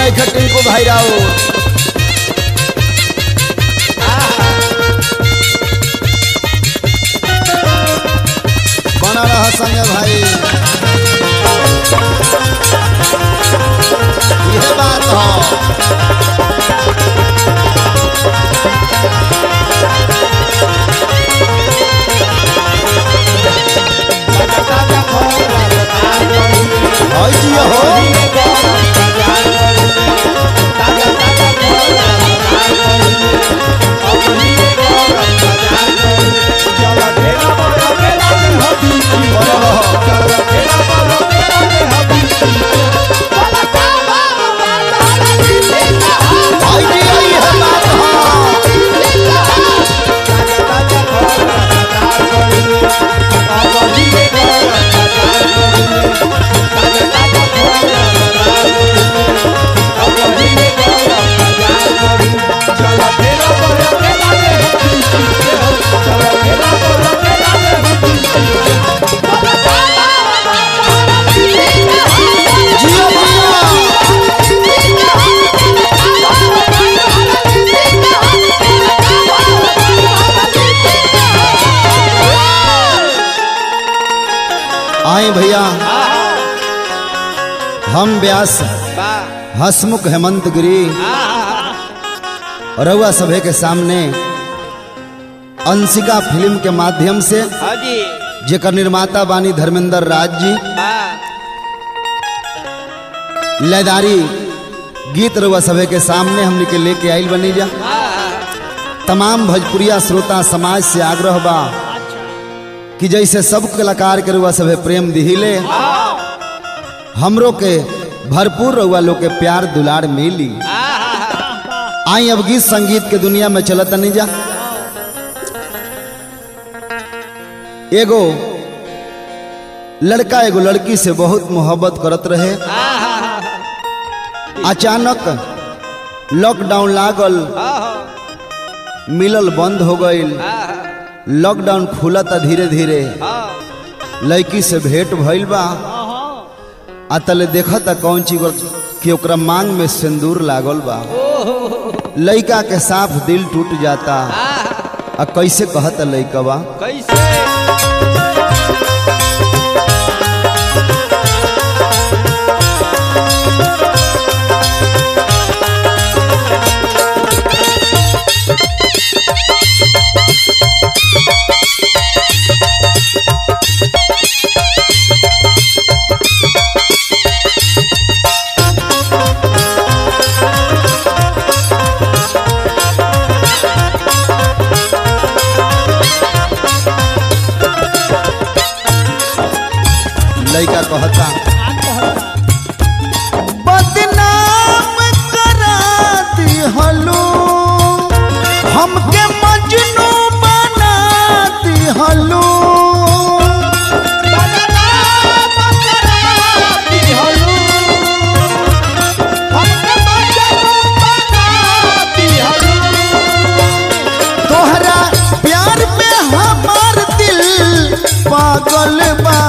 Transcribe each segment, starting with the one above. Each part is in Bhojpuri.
नहीं खे टिंकू भाई राव बना रहा संगे भाई यह बात हो भाई जी हो बना रहो भाई जी यह बात हो जियो भैया आए भैया हम व्यास हसमुख हेमंत गिरी रउआ सभे के सामने अंशिका फिल्म के माध्यम से हाजी जेकर निर्माता बानी धर्मेंद्र राज जी लयदारी गीत रउआ सभे के सामने हमने के लेके आइल बनी जा तमाम भोजपुरिया श्रोता समाज से आग्रह बा कि जैसे सब कलाकार के रुआ सभे प्रेम दिहिले हमरो के भरपूर रुआ लोग के प्यार दुलार मिली आई अब गीत संगीत के दुनिया में चलत नहीं जा एगो लड़का एगो लड़की से बहुत मोहब्बत करत रहे अचानक लॉकडाउन लागल मिलल बंद हो गईल लॉकडाउन खुलता धीरे धीरे लड़की से भेंट भइल बा आ तले देखता कौन चीज कि ओकरा मांग में सिंदूर लागल बा लड़का के साफ दिल टूट जाता आ कैसे कहता लड़कवा कैसे लड़का कहता बदनाम करा दिहलो हमके मजनू बना दिहलो तोहरा प्यार में हमार दिल पागल बा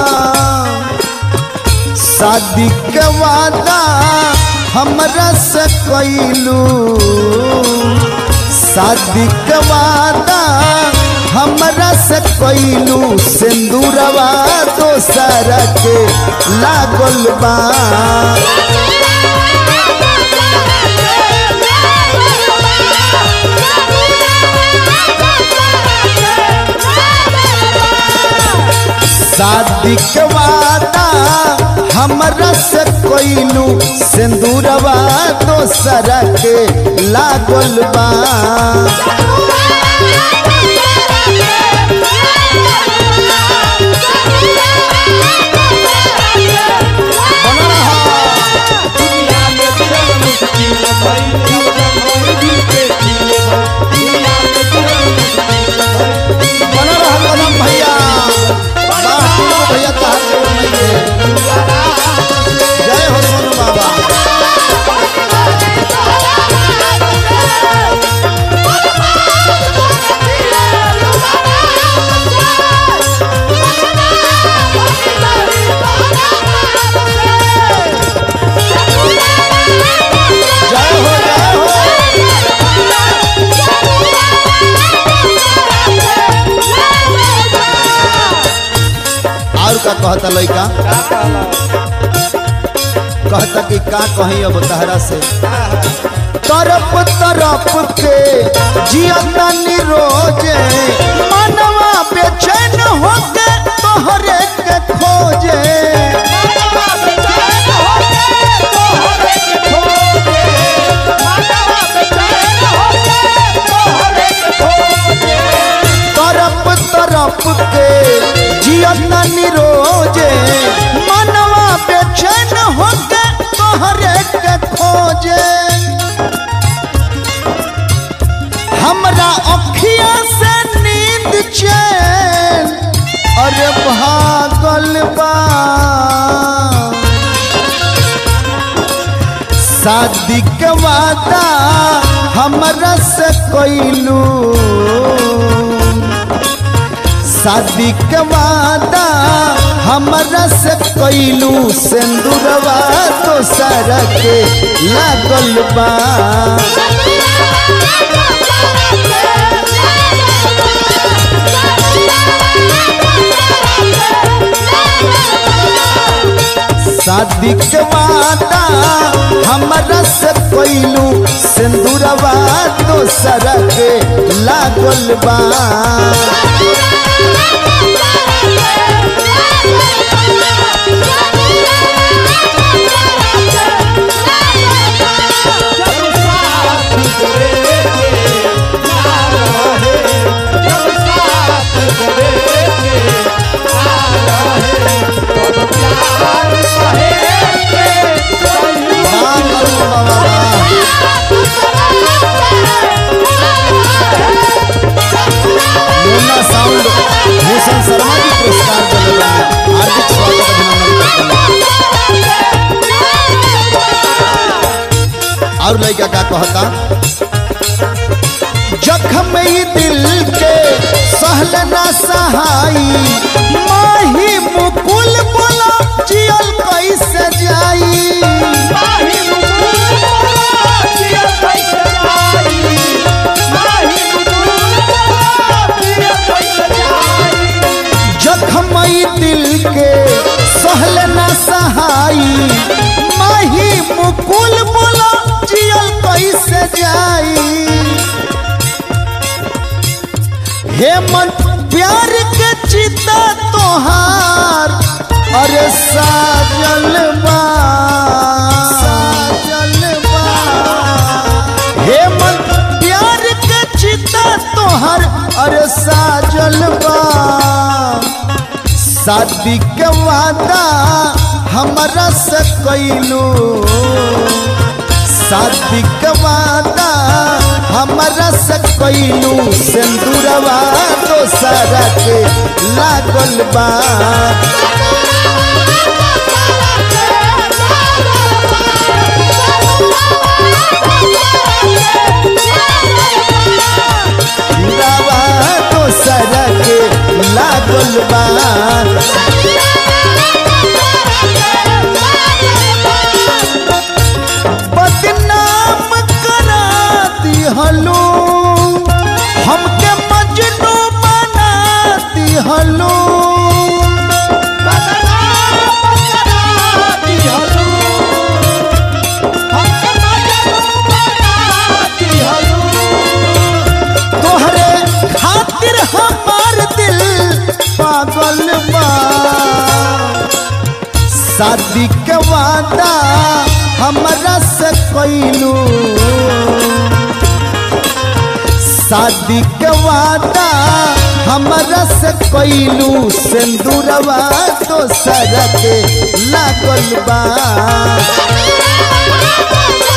शादी के वादा हमरा से कैलू शादी के वादा हमरा से कैलू सिंदूरवा दोसर के लागल बा शादी के वादा हमरा से कैलू सिंदूरवा दोसर के लागल बा बना रहा कदम भैया वाह टिंकू भैया तहार जोड़ नहीं है जय हो सोनू बाबा कहता लड़का कहता कि का कहीं अब तहरा से तरफ तरफ के जियता रोजे मनवा बेचैन होके तोहरे के खोजे तरफ तरफ के जियता रोजे मनवा बेचैन होके तोहरे के खोजे हमरा अखिया से नींद चैन अरे भागल बा शादी के वादा हमरा से कैलू शादी के वादा हमरा से कैलू सिंदूरवा तो सर के लागल बा शादी के वादा हमरा से कैलू सिंदूरवा तो सर के लागल बा वाह, वाह, वाह, वाह। मुन्ना साउंड भूषण शर्मा जी पुरस्कार दिले बानी। हार्दिक स्वागत अभिनंदन करते हैं। और लड़का का कहता जखम ई दिल के सहल ना सहाई माही मुकुल बोला जियल कैसे जाई जखम ई दिल के सहल ना सहाई माही मुकुल बोला जियल कैसे जाई हेमंत प्यार के चिता तोहार अरे साजल बा साजल बा हेमंत प्यार के चिता तोहार अरे साजल बा शादी के वादा हमरा से कैलू शादी के वादा हमरा से कैलू सिंदूरवा दोसर के लागल बा सिंदूरवा दोसर के लागल बा बदनाम करा दिहलो हमके मजनू बना दिहलो तोहरे खातिर हमार दिल पागल बा शादी के वादा हमरा से कैलू शादी के वादा हमरा से कैलू सिंदूरवा दोसर के लागल बा